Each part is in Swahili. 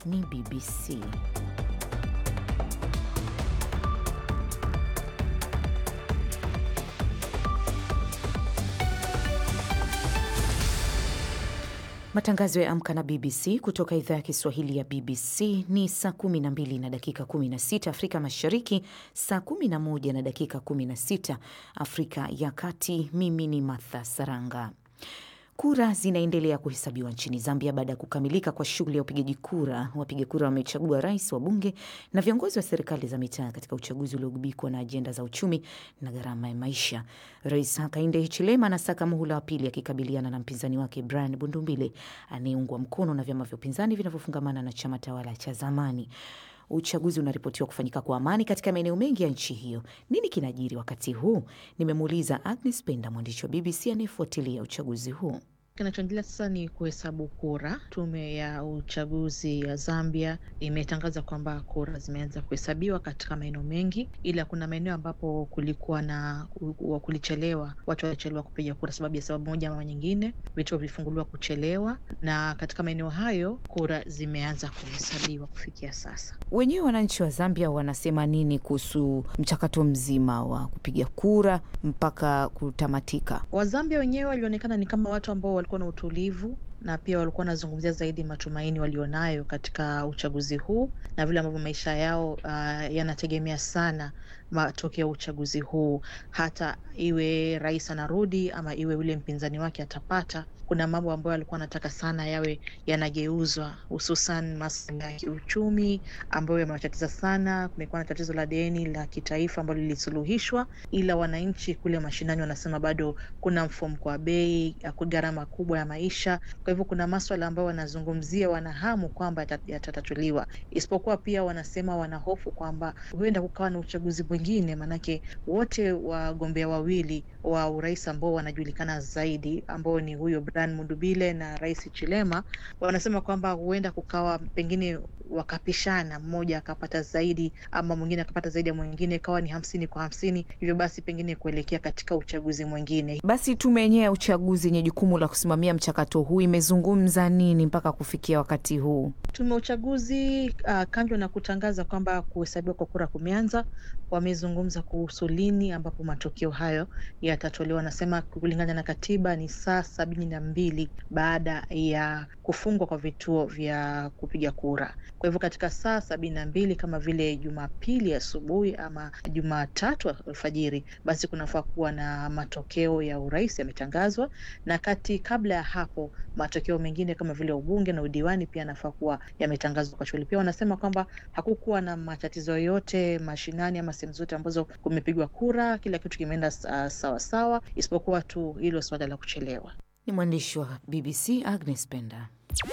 ni BBC. Matangazo ya Amka na BBC kutoka idhaa ya Kiswahili ya BBC ni saa 12 na dakika 16 Afrika Mashariki, saa 11 na dakika 16 Afrika ya Kati. Mimi ni Martha Saranga. Kura zinaendelea kuhesabiwa nchini Zambia baada ya kukamilika kwa shughuli ya upigaji kura. Wapiga kura wamechagua rais, wabunge na viongozi wa serikali za mitaa katika uchaguzi uliogubikwa na ajenda za uchumi na gharama ya maisha. Rais Hakainde Hichilema anasaka muhula wa pili akikabiliana na mpinzani wake Brian Bundumbile anayeungwa mkono na vyama vya upinzani vinavyofungamana na chama tawala cha zamani. Uchaguzi unaripotiwa kufanyika kwa amani katika maeneo mengi ya nchi hiyo. Nini kinajiri wakati huu? Nimemuuliza Agnes Penda, mwandishi wa BBC anayefuatilia uchaguzi huu. Kinachoendelea sasa ni kuhesabu kura. Tume ya uchaguzi ya Zambia imetangaza kwamba kura zimeanza kuhesabiwa katika maeneo mengi, ila kuna maeneo ambapo kulikuwa na kulichelewa, watu walichelewa kupiga kura sababu ya sababu moja ama nyingine, vituo vilifunguliwa kuchelewa, na katika maeneo hayo kura zimeanza kuhesabiwa kufikia sasa. Wenyewe wananchi wa Zambia wanasema nini kuhusu mchakato mzima wa kupiga kura mpaka kutamatika? Wazambia wenyewe walionekana ni kama watu ambao walikuwa na utulivu na pia walikuwa wanazungumzia zaidi matumaini walionayo katika uchaguzi huu na vile ambavyo maisha yao uh, yanategemea sana matokeo ya uchaguzi huu. Hata iwe rais anarudi ama iwe yule mpinzani wake atapata, kuna mambo ambayo alikuwa anataka sana yawe yanageuzwa, hususan masuala ya kiuchumi ambayo yamewatatiza sana. Kumekuwa na tatizo la deni la kitaifa ambalo lilisuluhishwa, ila wananchi kule mashinani wanasema bado kuna mfumuko wa bei, gharama kubwa ya maisha. Kwa hivyo kuna maswala ambayo wanazungumzia, wanahamu kwamba yatatatuliwa, isipokuwa pia wanasema wanahofu kwamba huenda kukawa na uchaguzi mwingine, maanake wote wagombea wawili wa urais ambao wanajulikana zaidi ambao ni huyo Brian Mundubile na Rais Chilema wanasema kwamba huenda kukawa pengine wakapishana, mmoja akapata zaidi ama mwingine akapata zaidi ya mwingine, ikawa ni hamsini kwa hamsini, hivyo basi pengine kuelekea katika uchaguzi mwingine. Basi tume yenyewe ya uchaguzi yenye jukumu la kusimamia mchakato huu imezungumza nini mpaka kufikia wakati huu? Tume ya uchaguzi uh, kando na kutangaza kwamba kuhesabiwa kwa kura kumeanza, wamezungumza kuhusu lini ambapo matokeo hayo yatatolewa. Wanasema kulingana na katiba ni saa sabini na mbili baada ya kufungwa kwa vituo vya kupiga kura. Kwa hivyo katika saa sabini na mbili kama vile Jumapili asubuhi ama Jumatatu alfajiri, basi kunafaa kuwa na matokeo ya urais yametangazwa, na kati kabla ya hapo matokeo mengine kama vile ubunge na udiwani pia yanafaa kuwa yametangazwa kwa shughuli. Pia wanasema kwamba hakukuwa na matatizo yoyote mashinani ama sehemu zote ambazo kumepigwa kura, kila kitu kimeenda uh, sawa sawa, isipokuwa tu hilo suala la kuchelewa. Ni mwandishi wa BBC Agnes Penda.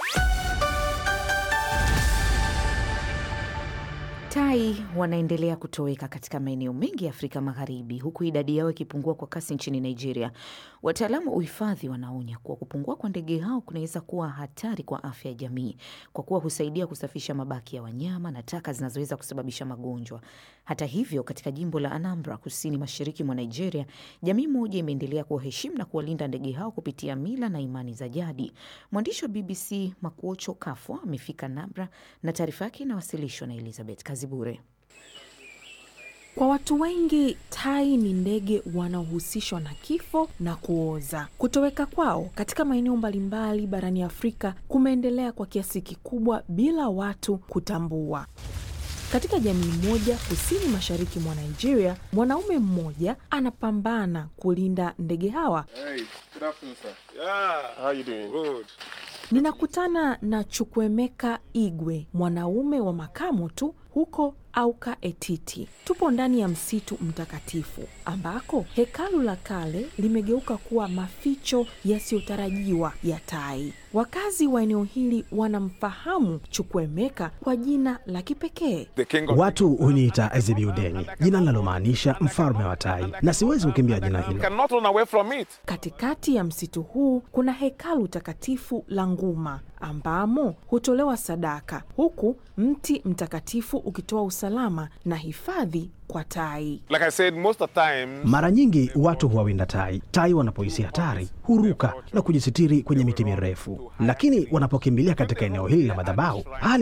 Tai wanaendelea kutoweka katika maeneo mengi ya Afrika Magharibi, huku idadi yao ikipungua kwa kasi nchini Nigeria. Wataalamu wa uhifadhi wanaonya kuwa kupungua kwa ndege hao kunaweza kuwa hatari kwa afya ya jamii, kwa kuwa husaidia kusafisha mabaki ya wanyama na taka zinazoweza kusababisha magonjwa. Hata hivyo, katika jimbo la Anambra, kusini mashariki mwa Nigeria, jamii moja imeendelea kuwaheshimu na kuwalinda ndege hao kupitia mila na imani za jadi. Mwandishi wa BBC Makuocho Kafwa amefika Anambra na taarifa yake inawasilishwa na Elizabeth Kazibure. Kwa watu wengi tai ni ndege wanaohusishwa na kifo na kuoza. Kutoweka kwao katika maeneo mbalimbali barani Afrika kumeendelea kwa kiasi kikubwa bila watu kutambua. Katika jamii moja kusini mashariki mwa Nigeria, mwanaume mmoja anapambana kulinda ndege hawa. Hey, good afternoon, sir. Yeah. How you doing? Good. Ninakutana na Chukwemeka Igwe, mwanaume wa makamo tu huko Auka Etiti. Tupo ndani ya msitu mtakatifu ambako hekalu la kale limegeuka kuwa maficho yasiyotarajiwa ya tai. Wakazi wa eneo hili wanamfahamu Chukwemeka kwa jina la kipekee. The king of Watu huniita Ezebiudeni, jina linalomaanisha mfalme wa tai, na siwezi kukimbia jina You hilo. cannot run away from it. Katikati ya msitu huu kuna hekalu takatifu la Nguma ambamo hutolewa sadaka, huku mti mtakatifu ukitoa usalama na hifadhi kwa tai. Like I said, most of the time, Mara nyingi watu huwawinda tai. Tai wanapohisi hatari huruka na kujisitiri kwenye miti mirefu, lakini wanapokimbilia katika eneo hili la madhabahu, hali